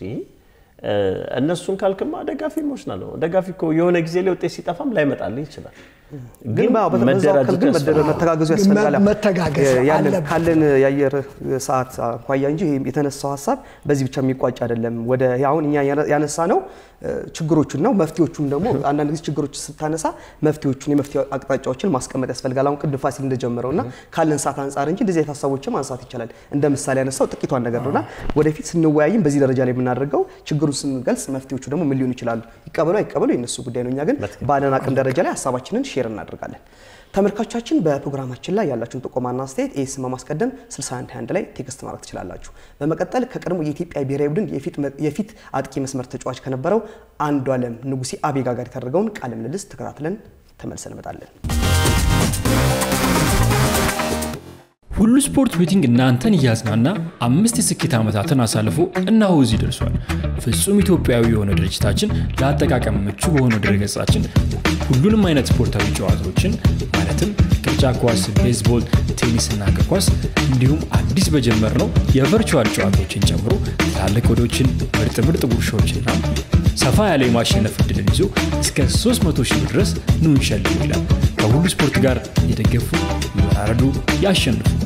እነሱን ካልክማ ደጋፊ ኢሞሽናል ነው። ደጋፊ እኮ የሆነ ጊዜ ላይ ውጤት ሲጠፋም ላይመጣልህ ይችላል። ግን በዛው አካል ግን መደረ- መተጋገዙ ያስፈልጋል። መተጋገዝ ያለን አለብን። ካለን የአየር ሰዓት አኳያ እንጂ ይሄ የተነሳው ሀሳብ በዚህ ብቻ የሚቋጭ አይደለም። ወደ አሁን እኛ ያነሳ ነው ችግሮቹን ነው። መፍትሄዎቹን ደግሞ አንዳንድ ጊዜ ችግሮች ስታነሳ መፍትሄዎቹን የመፍትሄ አቅጣጫዎችን ማስቀመጥ ያስፈልጋል። አሁን ቅድም ፋሲል እንደጀመረው እና ካለን ሰዓት አንጻር እንጂ እንደዚህ አይነት ሀሳቦችን ማንሳት ይቻላል። እንደ ምሳሌ ያነሳው ጥቂቷን ነገር ነውና ወደፊት ስንወያይም በዚህ ደረጃ ላይ የምናደርገው ችግሩን ስንገልጽ መፍትሄዎቹ ደግሞ ምን ሊሆኑ ይችላሉ፣ ይቀበሉ አይቀበሉ የነሱ ጉዳይ ነው። እኛ ግን ባለን አቅም ደረጃ ላይ ሀሳባችንን ሼር እናደርጋለን። ተመልካቾቻችን በፕሮግራማችን ላይ ያላችሁን ጥቆማና አስተያየት ኤስ በማስቀደም 6121 ላይ ቴክስት ማድረግ ትችላላችሁ። በመቀጠል ከቀድሞ የኢትዮጵያ ብሔራዊ ቡድን የፊት አጥቂ መስመር ተጫዋች ከነበረው አንዱ አለም ንጉሴ አቤጋ ጋር የተደረገውን ቃለ ምልልስ ተከታትለን ተመልሰን እንመጣለን። ሁሉ ስፖርት ቤቲንግ እናንተን እያዝናና አምስት የስኬት ዓመታትን አሳልፎ እነሆ እዚህ ደርሷል። ፍጹም ኢትዮጵያዊ የሆነ ድርጅታችን ለአጠቃቀም ምቹ በሆነ ድረገጻችን ሁሉንም አይነት ስፖርታዊ ጨዋታዎችን ማለትም ቅርጫት ኳስ፣ ቤዝቦል፣ ቴኒስና እግር ኳስ እንዲሁም አዲስ በጀመርነው የቨርቹዋል ጨዋታዎችን ጨምሮ ትላልቅ ወዶችን፣ ምርጥ ምርጥ ጉርሻዎችና ሰፋ ያለ የማሸነፍ እድልን ይዞ እስከ 300 ሺህ ድረስ ኑ እንሸልሙ ይላል። ከሁሉ ስፖርት ጋር የደገፉ ይወራረዱ፣ ያሸንፉ።